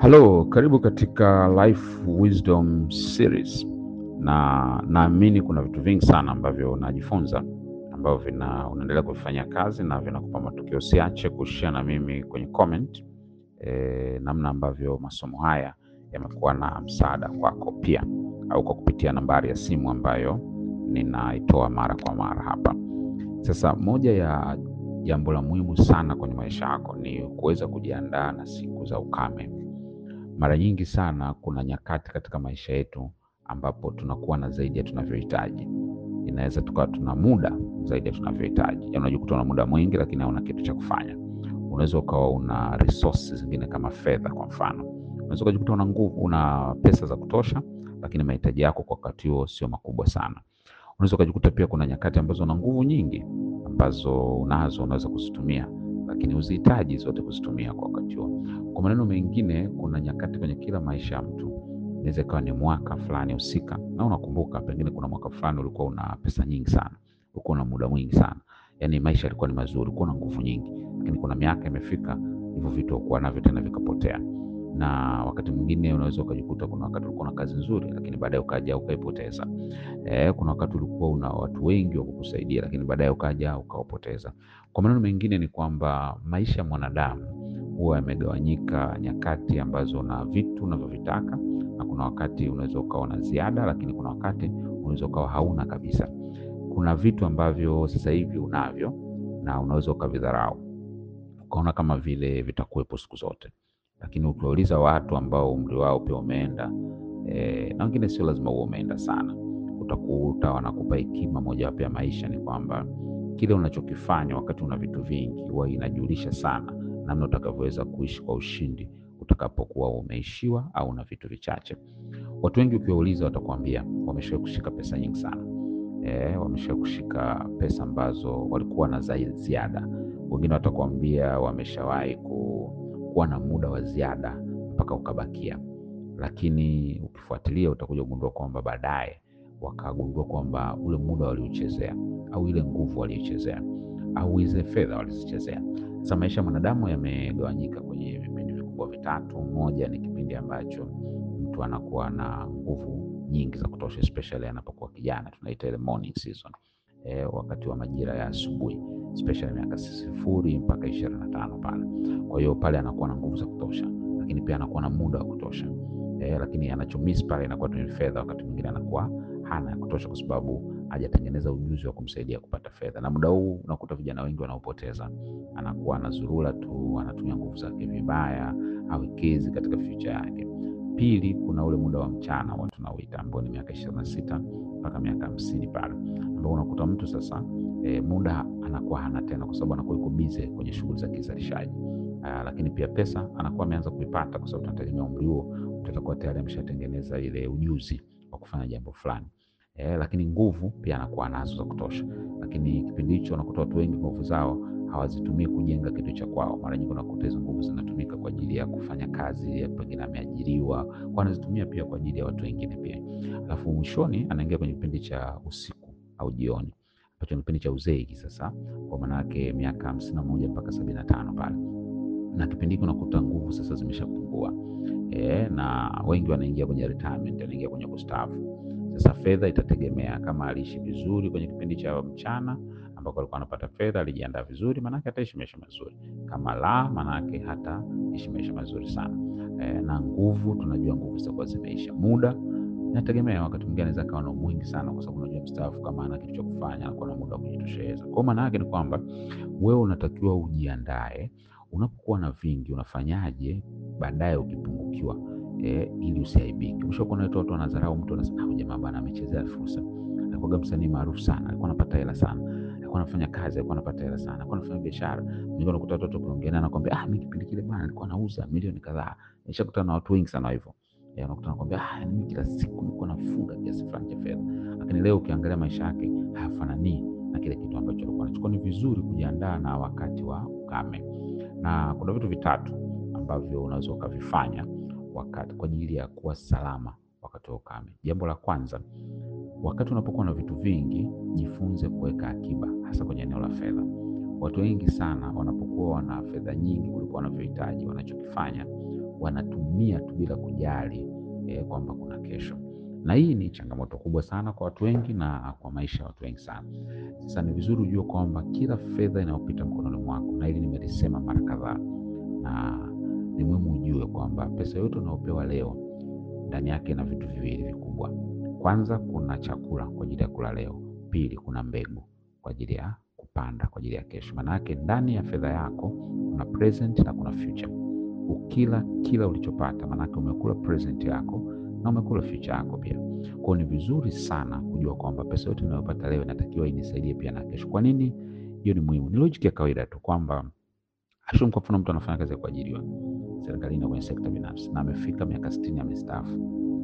Halo, karibu katika Life Wisdom Series, na naamini kuna vitu vingi sana ambavyo unajifunza ambavyo vina unaendelea kuvifanyia kazi na vinakupa matokeo. Usiache kushare na mimi kwenye comment e, namna ambavyo masomo haya yamekuwa na msaada kwako pia, au kwa kupitia nambari ya simu ambayo ninaitoa mara kwa mara hapa. Sasa moja ya jambo la muhimu sana kwenye maisha yako ni kuweza kujiandaa na siku za ukame. Mara nyingi sana kuna nyakati katika maisha yetu ambapo tunakuwa na zaidi ya tunavyohitaji. Inaweza tukawa tuna muda zaidi ya tunavyohitaji, yaani unajikuta una muda mwingi lakini hauna kitu cha kufanya. Unaweza ukawa una resources zingine kama fedha, kwa mfano, unaweza ukajikuta una nguvu, una pesa za kutosha, lakini mahitaji yako kwa wakati huo sio makubwa sana. Unaweza ukajikuta pia kuna nyakati ambazo una nguvu nyingi ambazo unazo unaweza kuzitumia, lakini uzihitaji zote kuzitumia kwa wakati huo. Kwa maneno mengine, kuna nyakati kwenye kila maisha ya mtu, inaweza ikawa ni mwaka fulani husika, na unakumbuka pengine kuna mwaka fulani ulikuwa una pesa nyingi sana, ulikuwa una muda mwingi sana, yaani maisha yalikuwa ni mazuri, ulikuwa na nguvu nyingi, lakini kuna miaka imefika, hivyo vitu ukuwa navyo tena vikapotea. Na wakati mwingine unaweza ukajikuta kuna wakati ulikuwa na kazi nzuri, lakini baadaye ukaja ukaipoteza. Eh, kuna wakati ulikuwa una watu wengi wa kukusaidia, lakini baadaye ukaja ukawapoteza. Kwa maneno mengine ni kwamba maisha ya mwanadamu huwa yamegawanyika nyakati ambazo una vitu unavyovitaka na kuna wakati unaweza ukawa na ziada, lakini kuna wakati unaweza ukawa hauna kabisa. Kuna vitu ambavyo sasa hivi unavyo na unaweza ukavidharau ukaona kama vile vitakuwepo siku zote, lakini ukiwauliza watu ambao umri wao pia umeenda e, na wengine sio lazima huo umeenda sana, utakuta wanakupa hekima mojawapo ya maisha ni kwamba kile unachokifanya wakati una vitu vingi huwa inajulisha sana namna utakavyoweza kuishi kwa ushindi utakapokuwa umeishiwa au una vitu vichache. Watu wengi ukiwauliza, watakwambia wameshawahi kushika pesa nyingi sana e, wameshawahi kushika pesa ambazo walikuwa na za ziada. Wengine watakwambia wameshawahi ku, kuwa na muda wa ziada mpaka ukabakia, lakini ukifuatilia utakuja kugundua kwamba baadaye wakagundua kwamba ule muda waliuchezea au ile nguvu waliichezea au ile fedha walizichezea. Sasa maisha ya mwanadamu yamegawanyika kwenye vipindi vikubwa vitatu. Moja ni kipindi ambacho mtu anakuwa na nguvu nyingi za kutosha, especially anapokuwa kijana, tunaita ile morning season e, wakati wa majira ya asubuhi, especially miaka sifuri mpaka ishirini na tano pale. Kwa hiyo pale anakuwa na nguvu za kutosha, lakini pia anakuwa na muda wa kutosha e, lakini anachomiss pale inakuwa tu ni fedha. Wakati mwingine anakuwa hana ya kutosha kwa sababu hajatengeneza ujuzi wa kumsaidia kupata fedha, na muda huu unakuta vijana wengi wanaopoteza, anakuwa anazurura tu, anatumia nguvu zake vibaya, hawekezi katika future yake. Pili, kuna ule muda wa mchana watu tunauita ambao ni miaka ishirini na sita mpaka miaka hamsini pale, ambao unakuta mtu sasa e, muda anakuwa hana tena, kwa sababu anakuwa yuko busy kwenye shughuli za kizalishaji. Aa, lakini pia pesa anakuwa ameanza kuipata, kwa sababu tunategemea umri huo mtu atakuwa tayari ameshatengeneza ile ujuzi wa kufanya jambo fulani. Eh, lakini nguvu pia anakuwa nazo za kutosha, lakini kipindi hicho unakuta watu wengi nguvu zao hawazitumii kujenga kitu cha kwao. Mara nyingi unakuta hizo nguvu zinatumika kwa ajili ya kufanya kazi, pengine ameajiriwa, kwa anazitumia pia kwa ajili ya watu wengine pia. Alafu mwishoni anaingia kwenye kipindi cha usiku au jioni, ambacho ni kipindi cha uzeeki sasa, kwa maana yake miaka hamsini na moja mpaka sabini na tano pale, na kipindi hiki unakuta nguvu sasa zimeshapungua, eh, na wengi wanaingia kwenye retirement, wanaingia kwenye kustaafu. Sasa fedha itategemea kama aliishi vizuri kwenye kipindi cha mchana ambako alikuwa anapata fedha, alijiandaa vizuri, maanake hataishi maisha mazuri. Kama la, maanake hataishi maisha mazuri sana. E, na nguvu, tunajua nguvu zitakuwa zimeisha. Muda inategemea, wakati mwingine anaweza kawa na mwingi sana, kwa sababu unajua mstaafu kama ana kitu cha kufanya anakuwa na muda wa kujitosheleza. Kwa maana yake ni kwamba wewe unatakiwa ujiandae, unapokuwa na vingi unafanyaje baadaye ukipungukiwa E, ili usiaibike. Ushakuwa na watu wanadharau mtu, anasema ah, jamaa bana amechezea fursa. Alikuwa msanii maarufu sana, alikuwa anapata hela sana, alikuwa anafanya kazi, alikuwa anapata hela sana, alikuwa anafanya biashara. Nilikuwa nakuta watu kuongea naye, anakuambia ah, mimi kipindi kile bana nilikuwa nauza milioni kadhaa. Nishakutana na watu wengi sana hivyo, eh, unakuta anakuambia ah, mimi kila siku nilikuwa nafunga kiasi fulani cha fedha, lakini leo ukiangalia maisha yake hayafanani na kile kitu ambacho alikuwa anachukua. Ni vizuri kujiandaa na wakati wa ukame, na kuna vitu vitatu ambavyo unaweza ukavifanya wakati kwa ajili ya kuwa salama wakati wa ukame. Jambo la kwanza, wakati unapokuwa na vitu vingi, jifunze kuweka akiba, hasa kwenye eneo la fedha. Watu wengi sana wanapokuwa wana fedha nyingi kuliko wanavyohitaji, wanachokifanya wanatumia tu bila kujali eh, kwamba kuna kesho, na hii ni changamoto kubwa sana kwa watu wengi na kwa maisha ya watu wengi sana. Sasa ni vizuri ujue kwamba kila fedha inayopita mkononi mwako, na hili nimelisema mara kadhaa, na ni muhimu ujue kwamba pesa yote unayopewa leo ndani yake ina vitu viwili vikubwa. Kwanza, kuna chakula kwa ajili ya kula leo. Pili, kuna mbegu kwa ajili ya kupanda kwa ajili ya kesho. Maanake ndani ya fedha yako kuna present na kuna future. Ukila kila ulichopata, maanake umekula present yako na umekula future yako pia. Kwa hiyo ni vizuri sana kujua kwamba pesa yote unayopata leo inatakiwa inisaidie pia na kesho. Kwa nini hiyo ni muhimu? Ni logic ya kawaida tu kwamba ashumu, kwa mfano, mtu anafanya kazi ya kuajiriwa serikalini kwenye sekta binafsi na amefika miaka sitini amestaafu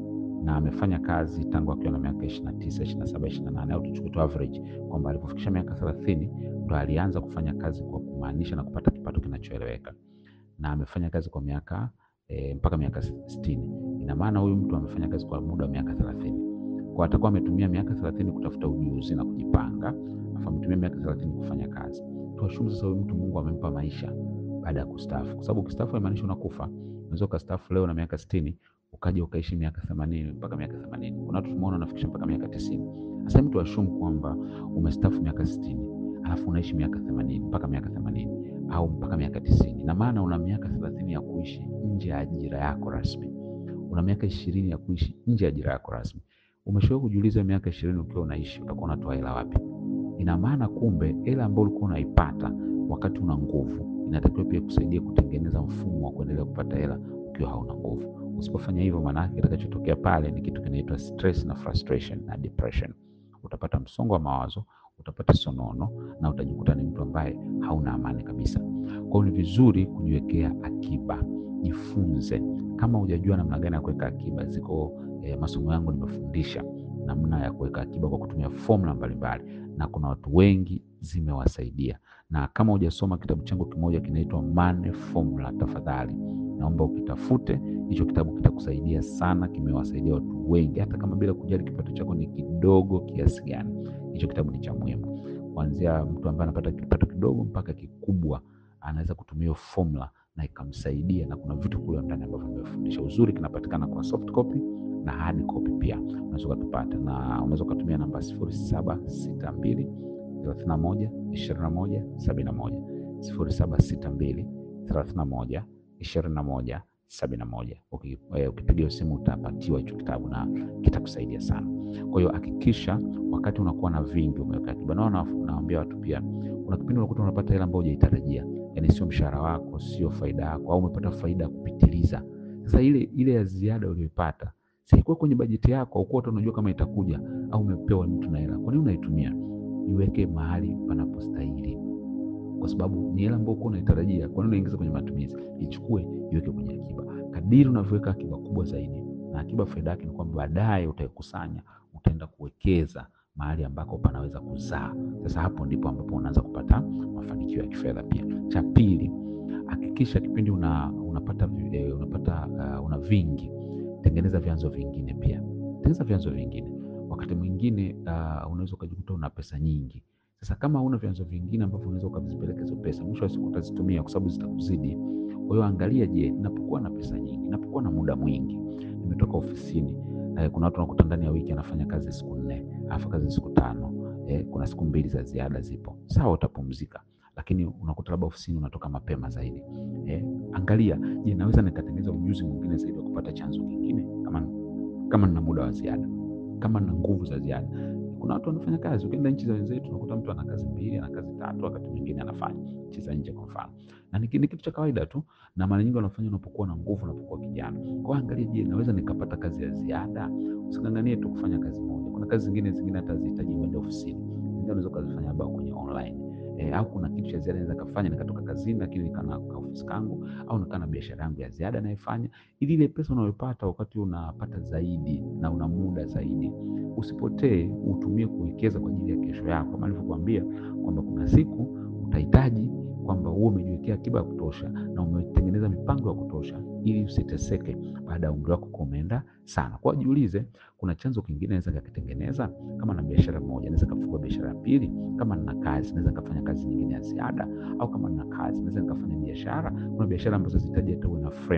na amefanya kazi tangu akiwa na miaka ishirini na tisa ishirini na saba ishirini na nane au tuchukue tu average kwamba alipofikisha miaka thelathini ndo alianza kufanya kazi kwa kumaanisha na kupata kipato kinachoeleweka na amefanya kazi kwa miaka e, mpaka miaka sitini ina maana huyu mtu amefanya kazi kwa muda wa miaka thelathini kwa atakuwa ametumia miaka thelathini kutafuta ujuzi na kujipanga afu ametumia miaka thelathini kufanya kazi tuashumu sasa huyu mtu mungu amempa maisha baada ya kustaafu kwa sababu ukistaafu haimaanishi unakufa unaweza ukastaafu leo na miaka sitini ukaja ukaishi miaka themanini mpaka miaka themanini kuna watu tumeona wanafikisha mpaka miaka tisini sasa mtu ashumu kwamba umestaafu miaka sitini alafu unaishi miaka themanini mpaka miaka themanini au mpaka miaka tisini na maana una miaka thelathini ya kuishi nje ya ajira yako rasmi una miaka ishirini ya kuishi nje ya ajira yako rasmi umeshawahi kujiuliza miaka ishirini ukiwa unaishi utakuwa unatoa hela wapi ina maana kumbe hela ambayo ulikuwa unaipata wakati una nguvu inatakiwa pia kusaidia kutengeneza mfumo wa kuendelea kupata hela ukiwa hauna nguvu usipofanya hivyo maanake kitakachotokea pale ni kitu kinaitwa stress na frustration na depression utapata msongo wa mawazo utapata sonono na utajikuta ni mtu ambaye hauna amani kabisa kwao ni vizuri kujiwekea akiba jifunze kama hujajua namna gani ya kuweka akiba ziko eh, masomo yangu nimefundisha namna ya kuweka akiba kwa kutumia formula mbalimbali na kuna watu wengi zimewasaidia na kama hujasoma kitabu changu kimoja kinaitwa Money Formula tafadhali naomba ukitafute hicho kitabu kitakusaidia sana kimewasaidia watu wengi hata kama bila kujali kipato chako ni kidogo kiasi gani hicho kitabu ni cha muhimu kuanzia mtu ambaye anapata kipato kidogo mpaka kikubwa anaweza kutumia hiyo formula na ikamsaidia na kuna vitu kule ndani ambavyo nimefundisha uzuri kinapatikana kwa soft copy na hard copy pia unaweza ukatupata na unaweza ukatumia namba sifuri saba sita mbili thelathini na moja ishirini na moja sabini na moja sifuri saba sita mbili thelathini na moja ishirini na moja sabini na moja ukipiga hiyo simu utapatiwa hicho kitabu na kitakusaidia sana kwa hiyo hakikisha wakati unakuwa na vingi umeweka akiba nao naambia watu pia kuna kipindi unakuta unapata hela ambayo hujaitarajia yani sio mshahara wako sio faida yako au umepata faida ya kupitiliza sasa ile ile ya ziada uliyoipata sikuwa kwenye bajeti yako aukuwa hata unajua kama itakuja au umepewa mtu na hela kwa nini unaitumia iweke mahali panapostahili kwa sababu ni hela ambayo ukuwa unaitarajia kwa nini unaingiza kwenye matumizi ichukue iweke kwenye akiba kadiri unavyoweka akiba kubwa zaidi na akiba faida yake ni kwamba baadaye utaikusanya utaenda kuwekeza mahali ambako panaweza kuzaa sasa hapo ndipo ambapo unaanza kupata mafanikio ya kifedha pia cha pili hakikisha kipindi una, unapata eh, unapata uh, una vingi tengeneza vyanzo vingine pia tengeneza vyanzo vingine wakati mwingine uh, unaweza ukajikuta una pesa nyingi sasa kama una vyanzo vingine ambavyo unaweza ukavipeleka hizo pesa mwisho wa siku utazitumia kwa sababu zitakuzidi kwa hiyo angalia je napokuwa na pesa nyingi napokuwa na muda mwingi nimetoka ofisini eh, kuna watu wanakuta ndani ya wiki anafanya kazi siku nne alafu kazi siku tano eh, kuna siku mbili za ziada zipo sawa utapumzika lakini unakuta labda ofisini unatoka mapema zaidi eh, angalia je naweza nikatengeneza ujuzi mwingine zaidi wa kupata chanzo kingine kama kama nina muda wa ziada kama nina nguvu za ziada kuna watu wanafanya kazi ukienda nchi za wenzetu unakuta mtu ana kazi mbili ana kazi tatu wakati mwingine anafanya nchi za nje kwa mfano na ni kitu cha kawaida tu na mara nyingi wanafanya unapokuwa na nguvu unapokuwa kijana kwa angalia je naweza nikapata kazi ya ziada usikanganie tu kufanya kazi moja kuna kazi zingine zingine hata zihitaji uende ofisini zingine unaweza ukazifanya labda kwenye online e, au kuna kitu cha ziada naweza kafanya nikatoka kazini lakini nikana ka ofisi kangu au nikaa na biashara yangu ya ziada naifanya ili ile pesa unayopata wakati unapata zaidi na una muda zaidi usipotee utumie kuwekeza kwa ajili ya kesho yako kama nilivyokuambia kwamba kuna siku utahitaji kwamba uwe umejiwekea akiba ya kutosha na umetengeneza mipango ya kutosha ili usiteseke baada ya umri wako kuwa umeenda sana kwa jiulize kuna chanzo kingine naweza kakitengeneza kama na biashara moja naweza kafungua biashara ya pili kama nina kazi naweza kafanya kazi nyingine ya ziada au kama nina kazi naweza nikafanya biashara kuna biashara ambazo zihitaji hata uwe na frame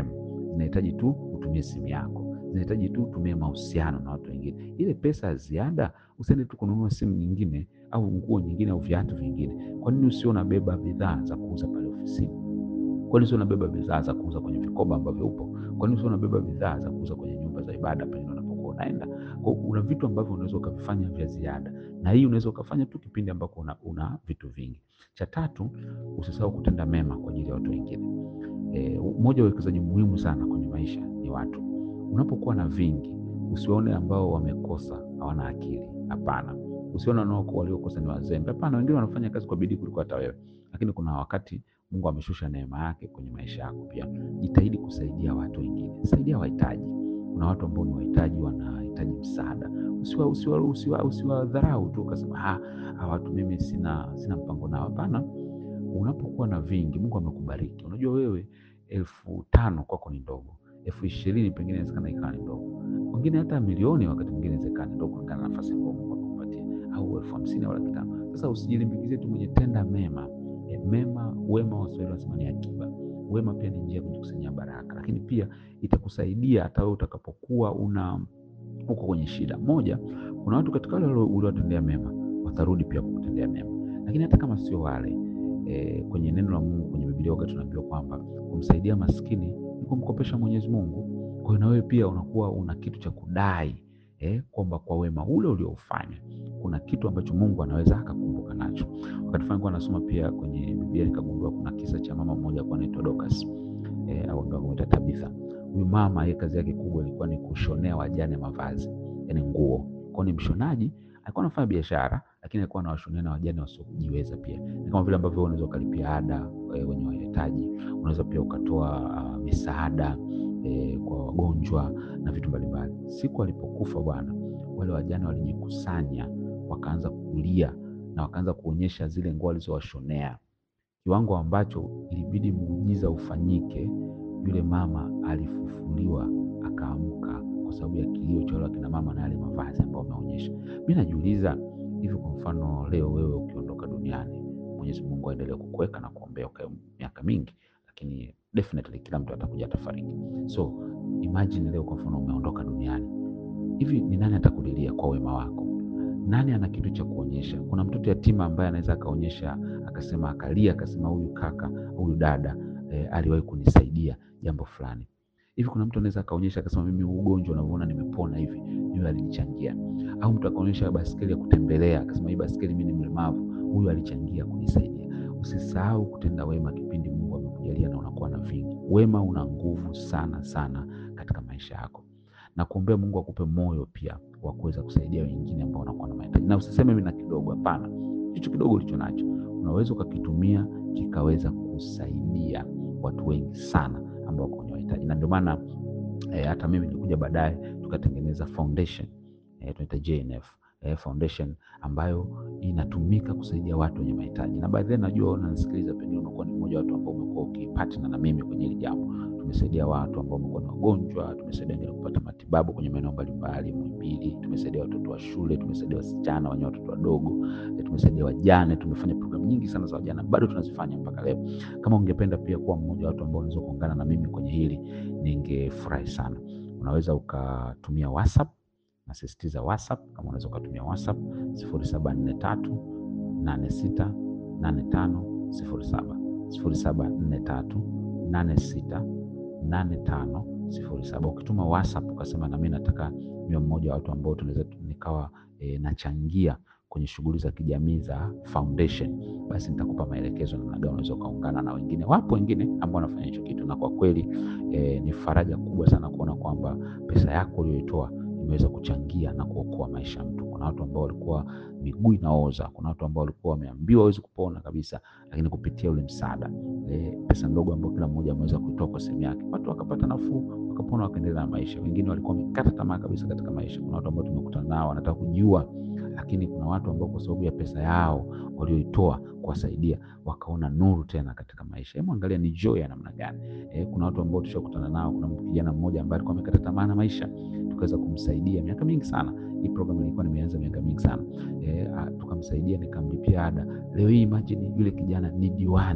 zinahitaji tu utumie simu yako, zinahitaji tu utumie mahusiano na watu wengine. Ile pesa ya ziada usiende tu kununua simu nyingine au nguo nyingine au viatu vingine. Kwa nini usio unabeba bidhaa za kuuza pale ofisini? Kwa nini usio unabeba bidhaa za kuuza kwenye vikoba ambavyo upo? Kwa nini usio unabeba bidhaa za kuuza kwenye nyumba za ibada pale unapokuwa unaenda? Kwa una vitu ambavyo unaweza ukavifanya vya ziada, na hii unaweza ukafanya tu kipindi ambako una, una vitu vingi. Cha tatu, usisahau kutenda mema kwa ajili ya watu wengine. E, mmoja wa uwekezaji muhimu sana kwenye maisha ni watu. Unapokuwa na vingi, usiwaone ambao wamekosa hawana akili. Hapana, usione wanao waliokosa ni wazembe. Hapana, wengine wanafanya kazi kwa bidii kuliko hata wewe, lakini kuna wakati Mungu ameshusha neema yake kwenye maisha yako. Pia jitahidi kusaidia watu wengine, saidia wahitaji. Kuna watu ambao ni wahitaji, wanahitaji msaada. Usiwa usiwa usiwa usiwadharau tu ukasema ah, hawa watu mimi sina sina mpango nao. Hapana, unapokuwa na vingi, Mungu amekubariki. Unajua wewe elfu tano kwako ni ndogo, elfu ishirini pengine inawezekana ikawa ni ndogo, wengine hata milioni wakati mwingine inawezekana ni ndogo kulingana na nafasi ambayo Mungu amekupatia, au elfu hamsini au laki tano. Sasa usijilimbikizie tu mwenye, tenda mema e, mema wema, Waswahili wanasema ni akiba. Wema pia ni njia ya kujikusanyia baraka, lakini pia itakusaidia hata wewe utakapokuwa una uko kwenye shida. Moja, kuna watu katika wale uliowatendea mema watarudi pia kukutendea mema, lakini hata kama sio wale e, kwenye neno la Mungu kwenye Biblia wakati tunaambiwa kwamba kumsaidia maskini ni kumkopesha Mwenyezi Mungu. Kwa hiyo na wewe pia unakuwa una kitu cha kudai eh, kwamba kwa wema ule ulioufanya kuna kitu ambacho Mungu anaweza akakumbuka nacho. Wakati fulani kwa nasoma pia kwenye Biblia nikagundua kuna kisa cha mama mmoja kwa anaitwa Dorcas eh, au ndio kumuita Tabitha. Huyu mama yeye kazi yake kubwa ilikuwa ni kushonea wajane mavazi, yani nguo. Kwa ni mshonaji, alikuwa anafanya biashara lakini alikuwa anawashonea na wajane wasiojiweza pia. Ni kama vile ambavyo unaweza ukalipia ada e, wenye wahitaji, unaweza pia ukatoa uh, misaada e, kwa wagonjwa na vitu mbalimbali. Siku alipokufa bwana, wale wajane walijikusanya, wakaanza kulia na wakaanza kuonyesha zile nguo alizowashonea, kiwango ambacho ilibidi muujiza ufanyike. Yule mama alifufuliwa akaamka kwa sababu ya kilio cha wale wakina mama na yale mavazi ambayo wameonyesha. Mimi najiuliza hivi, kwa mfano leo wewe ukiondoka duniani, Mwenyezi Mungu aendelee kukuweka na kuombea ukae miaka mingi, lakini definitely kila mtu atakuja atafariki. So imagine leo kwa mfano umeondoka duniani, hivi ni nani atakulilia kwa wema wako? Nani ana kitu cha kuonyesha? Kuna mtoto yatima ambaye anaweza akaonyesha akasema, akalia akasema, huyu kaka huyu dada e, aliwahi kunisaidia jambo fulani hivi. Kuna mtu anaweza akaonyesha akasema, mimi ugonjwa unavyoona nimepona hivi, yule alinichangia. Au mtu akaonyesha baskeli ya kutembelea akasema, hii baskeli mimi ni mlemavu, huyu alichangia kunisaidia. Usisahau kutenda wema kipindi Mungu amekujalia na unakuwa na vingi. Wema una nguvu sana sana katika maisha yako, na kuombea Mungu akupe moyo pia wa kuweza kusaidia wengine ambao wanakuwa na mahitaji, na usiseme mimi na kidogo. Hapana, hicho kidogo ulicho nacho unaweza ukakitumia kikaweza kusaidia watu wengi sana ambao wako kwenye mahitaji, na ndio maana eh, hata mimi nilikuja baadaye tukatengeneza foundation eh, tunaita JNF eh, foundation ambayo inatumika kusaidia watu wenye mahitaji, na baadhi najua unanisikiliza, pengine unakuwa ni mmoja wa watu ambao umekuwa ukipartner na mimi kwenye hili jambo. Tumesaidia watu ambao wamekuwa ni wagonjwa, tumesaidia wengine kupata matibabu kwenye maeneo mbalimbali Muhimbili, tumesaidia watoto wa shule, tumesaidia wasichana wenye watoto wadogo, tumesaidia wajane. Tumefanya programu nyingi sana za wajane, bado tunazifanya mpaka leo. Kama ungependa pia kuwa mmoja wa watu ambao unaweza kuungana na mimi kwenye hili, ningefurahi sana. Unaweza ukatumia WhatsApp, nasisitiza WhatsApp. Kama unaweza ukatumia WhatsApp sifuri saba nne tatu nane sita nane tano sifuri saba sifuri saba nne tatu nane sita nane tano sifuri saba. Ukituma WhatsApp ukasema nami nataka niwe mmoja wa watu ambao tunaweza nikawa e, nachangia kwenye shughuli za kijamii za foundation, basi nitakupa maelekezo namna gani unaweza ukaungana na wengine. Wapo wengine ambao wanafanya hicho kitu, na kwa kweli e, ni faraja kubwa sana kuona kwamba pesa yako uliyoitoa imeweza kuchangia na kuokoa maisha ya mtu. Kuna watu ambao walikuwa miguu inaoza, kuna watu ambao walikuwa wameambiwa hawezi kupona kabisa, lakini kupitia ule msaada e, pesa ndogo ambayo kila mmoja ameweza kuitoa kwa sehemu yake, watu wakapata nafuu, wakapona, wakaendelea na maisha. Wengine walikuwa wamekata tamaa kabisa katika maisha. Kuna watu ambao tumekutana nao wanataka kujiua, lakini kuna watu ambao kwa sababu ya pesa yao walioitoa kuwasaidia wakaona nuru tena katika maisha. Hebu angalia ni joy ya namna gani. E, kuna watu ambao tushakutana nao. Kuna kijana mmoja ambaye alikuwa amekata tamaa na maisha, tukaweza kumsaidia miaka mingi sana. Hii program ilikuwa nimeanza miaka mingi sana e, tukamsaidia, nikamlipia ada. Leo hii imagine yule kijana ni diwani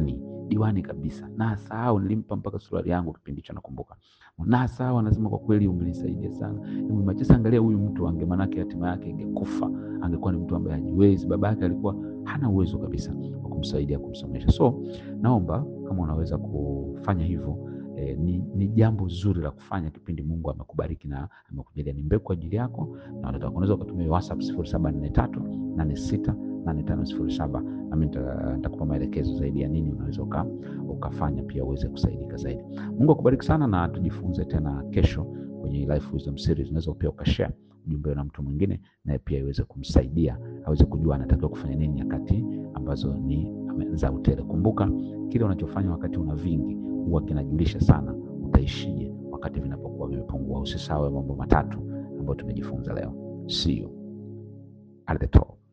diwani kabisa, na asahau nilimpa mpaka suruali yangu kipindi hicho, nakumbuka na asahau, anasema kwa kweli umenisaidia sana Machesa. Angalia huyu mtu ange, manake hatima yake ingekufa, angekuwa ni mtu ambaye hajiwezi. Baba yake alikuwa hana uwezo kabisa wa kumsaidia kumsomesha. So naomba kama unaweza kufanya hivyo eh, ni, ni jambo zuri la kufanya kipindi Mungu amekubariki na amekujalia ni mbegu kwa ajili yako, na watoto wako unaweza ukatumia WhatsApp sifuri saba nne tatu nane sita nane tano sifuri saba nami nitakupa maelekezo zaidi ya nini unaweza uka, ukafanya pia uweze kusaidika zaidi. Mungu akubariki sana, na tujifunze tena kesho kwenye Life Wisdom Series. Unaweza pia ukashare ujumbe na mtu mwingine, naye pia iweze kumsaidia aweze kujua anatakiwa kufanya nini nyakati ambazo ni za utele. Kumbuka kile unachofanya wakati una vingi huwa kinajulisha sana utaishije wakati vinapokuwa vimepungua. Usisahau mambo matatu ambayo tumejifunza leo. See you at the top.